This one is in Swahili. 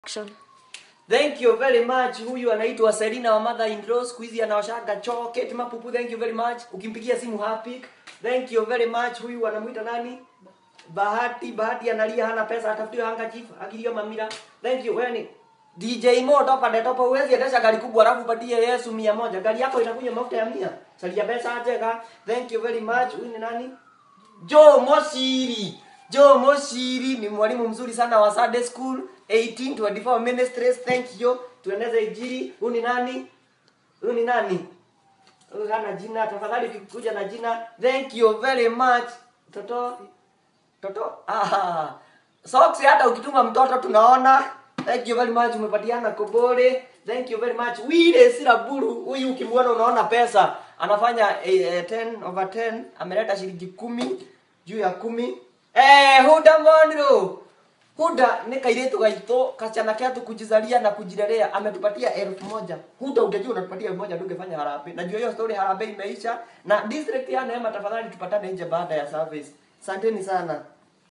Action. Thank you very much. Huyu anaitwa Selina wa mother in law. Siku hizi anaoshaga choo. Kate Mapupu, thank you very much. Ukimpigia simu happy. Thank you very much. Huyu anamuita nani? Bahati, Bahati analia hana pesa atafutiwe handkerchief. Akilio mamira. Thank you. Wewe ni DJ Mo topa de topa uwezi endesha gari kubwa alafu upatie Yesu mia moja. Gari yako inakunywa mafuta ya mia. Salia pesa ajeka. Thank you very much. Huyu ni nani? Joe Mosiri. Joe Mosiri ni mwalimu mzuri sana wa Sunday School 1824 Ministries. Thank you. Tueneze injili. Huyu ni nani? Huyu ni nani? Huyu hana jina. Tafadhali ukikuja na jina. Thank you very much. Toto Toto. Ah. Socks hata ukituma mtoto tunaona. Thank you very much umepatiana kobole. Thank you very much. Wile Siraburu huyu ukimwona unaona pesa. Anafanya eh, eh, 10 over 10 ameleta shilingi kumi juu ya kumi. Eh, Huda Monro. Huda ni kairetu gaito kachana ketu kujizalia na kujirelea ametupatia elfu moja. Huda ungejua unatupatia elfu moja tungefanya harambee. Najua hiyo story harambee imeisha na district ya Neema tafadhali tupatane nje baada ya service. Asanteni sana.